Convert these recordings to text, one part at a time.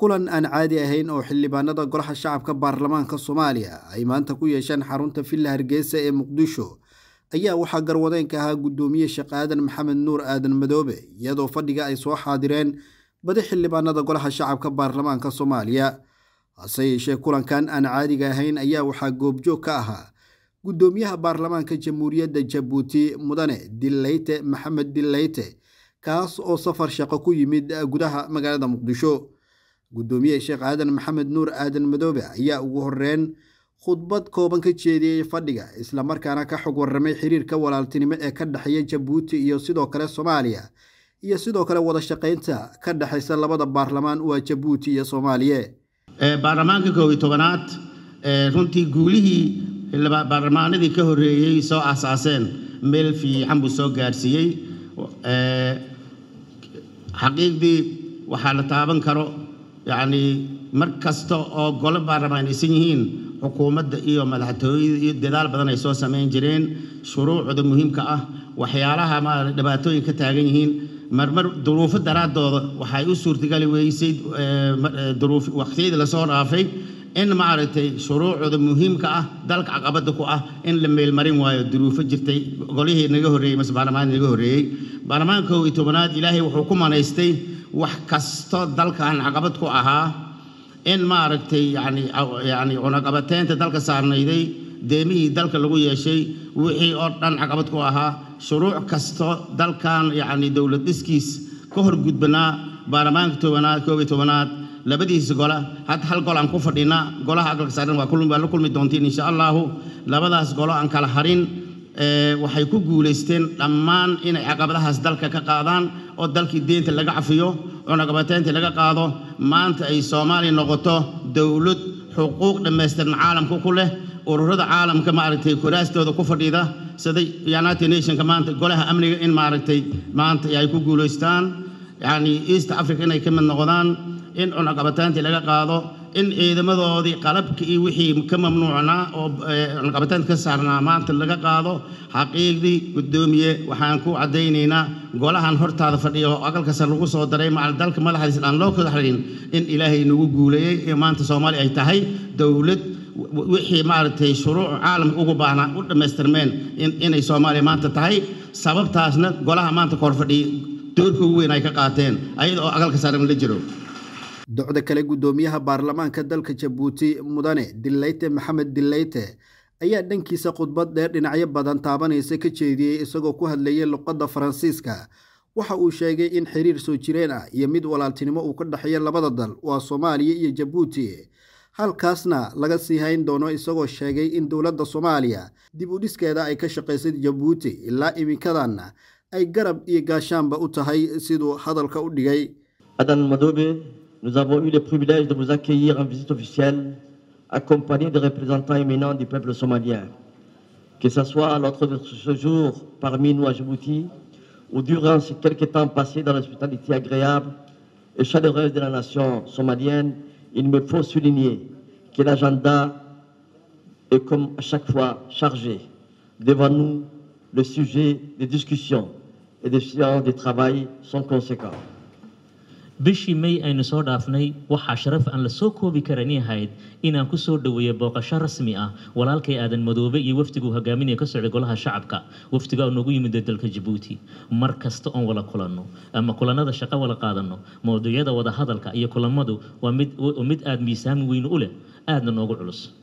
kulan aan caadi ahayn oo xildhibaanada golaha shacabka baarlamaanka soomaaliya ay maanta ku yeesheen xarunta villa hargeysa ee muqdisho ayaa waxaa garwadeenka ahaa guddoomiye sheekh aadan maxamed nuur aadan madoobe iyadoo fadhiga ay soo xaadireen badi xildhibaanada golaha shacabka baarlamaanka soomaaliya hase yeeshee kulankan aan caadiga ahayn ayaa waxaa goobjoog ka ahaa guddoomiyaha baarlamaanka jamhuuriyadda jabuuti mudane dileyte maxamed dileyte kaas oo safar shaqo ku yimid gudaha magaalada muqdisho guddoomiye sheekh aadan maxamed nuur aadan madoobe ayaa ugu horeyn khudbad kooban ka jeediyey fadhiga islamarkaana ka xog warramay xiriirka walaaltinimo ee ka dhexeeya jabuuti iyo sidoo kale soomaaliya iyo sidoo kale wada shaqaynta ka dhexaysa labada baarlamaan waa jabuuti iyo soomaaliya baarlamaanka koob iyo tobanaad runtii guulihii baarlamaanadii ka horreeyey soo aasaaseen meel fiican buu soo gaadhsiiyey xaqiiqdii waxaa la taaban karo yacnii mar kasta oo golo baarlamaan aysan yihiin xukuumadda iyo madaxtooyada iyo dadaal badan ay soo samayn jireen shuruucda muhiimka ah waxyaalaha ma dhibaatooyin ka taagan yihiin marmar duruufo daraaddooda waxay u suurtagali weysay duruuf waqtiyadii lasoo dhaafay in maaragtay shuruucda muhiimka ah dalka caqabada ku ah in la meelmarin waayo duruufo jirtay golihii naga horreeyey mase baarlamaanka naga horreeyey baarlamaanka kow iyo tobanaad ilaahay wuxuu ku manaystay wax kasto dalkan caqabad ku ahaa in maaragtay yani yani cunaqabateynta dalka saarnayday deemihii dalka lagu yeeshay wixii oo dhan caqabad ku ahaa shuruuc kasto dalkan yacni dowlad dhiskiis ka horgudbanaa baarlamaanka tobanaad koob iyo tobanaad labadiisa gola hadda hal gol aan ku fadhina golaha aqalka saaran waa waa la kulmi doontiin insha allahu labadaas golo aan kala harin waxay ku guulaysteen dhammaan inay caqabadahaas dalka ka qaadaan oo dalkii deenta laga cafiyo cunaqabateynta laga qaado maanta ay soomaaliya noqoto dowlad xuquuq dhammaystiran caalamka ku leh ururada caalamka maaragtay kuraastooda ku fadhiida sida united nationka maanta golaha amniga in maaragtay maanta ay ku guulaystaan yacni east africa inay ka mid noqdaan in cunaqabateyntii laga qaado in ciidamadoodii qalabka iyo wixii ka mamnuucnaa oo cunaqabateynta ka saarnaa maanta laga qaado xaqiiqdii guddoomiye waxaan ku caddaynaynaa golahan hortaada fadhiya oo aqalkasa lagu soo daray macal dalka madaxdiisa aan loo kala xarin in ilaahay nagu guuleeyey ee maanta soomaaliya ay tahay dowlad wixii maaragtay shuruuc caalamka ugu baahnaa u dhammaystirmeen inay soomaaliya maanta tahay sababtaasna golaha maanta kahor fadhiya doorka ugu weyn ay ka qaateen ayada oo aqalka saaran la jiro docda kale guddoomiyaha baarlamaanka dalka jabuuti mudane dileyte maxamed dileyte ayaa dhankiisa khudbad dheer dhinacyo badan taabanaysa ka jeediyey isagoo ku hadlayay luqadda faransiiska waxa uu sheegay in xiriir soo jireen ah iyo mid walaaltinimo uu ka dhexeeya labada dal waa soomaaliya iyo jabuuti halkaasna laga sii hayn doono isagoo sheegay in dowladda soomaaliya dib u dhiskeeda ay ka shaqaysay jabuuti ilaa iminkadanna ay garab iyo gaashaanba u tahay siduu hadalka u dhigay Nous avons eu le privilège de vous accueillir en visite officielle, accompagné de représentants éminents du peuple somalien. Que ce soit lors de ce jour parmi nous à Djibouti, ou durant ces quelques temps passés dans l'hospitalité agréable et chaleureuse de la nation somalienne, il me faut souligner que l'agenda est comme à chaque fois chargé. Devant nous, le sujet des discussions et des séances de travail sont conséquents. bishii may aynu soo dhaafnay waxaa sharaf aan la soo koobi karan ahayd inaan ku soo dhoweeyo booqasho rasmi ah walaalkay aadan madoobe iyo wafdiguu hogaaminaya ka socday golaha shacabka wafdiga noogu yimid dalka jabuuti mar kasta oon wala kulanno ama kulanada shaqo wala qaadanno mowduucyada wada hadalka iyo kulamadu waa mid mid aada miisaami weyn u leh aadna noogu culus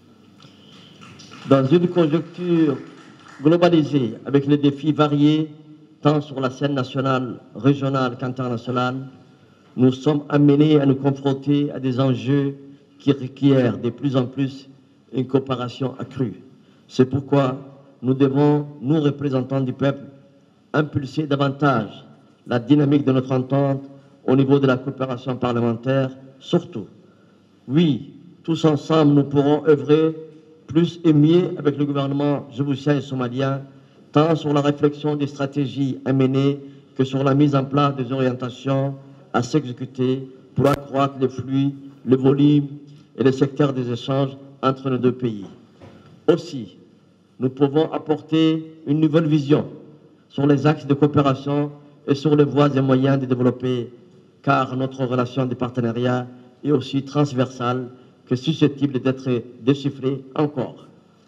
Dans une conjoncture globalisée avec les défis variés tant sur la scène nationale, régionale qu'internationale, nous sommes amenés à nous confronter à des enjeux qui requièrent de plus en plus une coopération accrue. C'est pourquoi nous devons, nous représentants du peuple, impulser davantage la dynamique de notre entente au niveau de la coopération parlementaire, surtout. Oui, tous ensemble, nous pourrons œuvrer plus et mieux avec le gouvernement djiboutien et somalien, tant sur la réflexion des stratégies à mener que sur la mise en place des orientations à s'exécuter pour accroître les flux, le volume et le secteur des échanges entre nos deux pays. Aussi, nous pouvons apporter une nouvelle vision sur les axes de coopération et sur les voies et moyens de développer, car notre relation de partenariat et aussi transversale que susceptible d'être déchiffrée encore.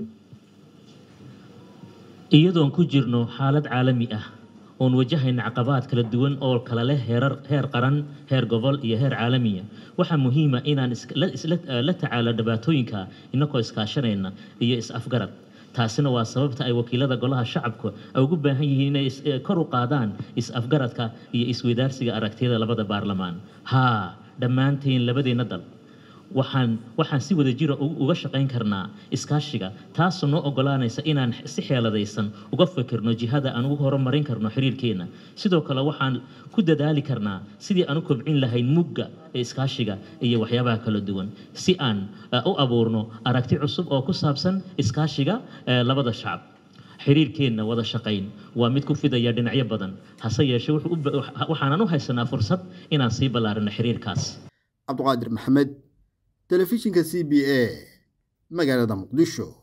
iyadoon ku jirno xaalad caalami ah oon wajahayna caqabaad kala duwan oo kala leh heerar heer qaran heer gobol iyo heer caalamiya waxaa muhiima inaan la tacaalo dhibaatooyinka inagoo iskaashanayna iyo is-afgarad taasina waa sababta ay wakiilada golaha shacabku ay ugu baahan yihiin inay kor u qaadaan is-afgaradka iyo isweydaarsiga aragtiyada labada baarlamaan haa dhammaanteen labadeenna dal waxaan waxaan si wada jira uga shaqayn karnaa iskaashiga taasoo noo ogolaanaysa inaan si xeeladaysan uga fikirno jihada aan ugu horumarin karno xiriirkeenna sidoo kale waxaan ku dadaali karnaa sidii aan u kobcin lahayn mugga ee iskaashiga iyo waxyaabaha kala duwan si aan u abuurno aragti cusub oo ku saabsan iskaashiga labada shacab xiriirkeenna wada shaqayn waa mid ku fidaya dhinacyo badan hase yeeshee waxaanan u haysanaa fursad inaan sii ballaarino xiriirkaas cabduqaadir maxamed telefishinka c b a magaalada muqdisho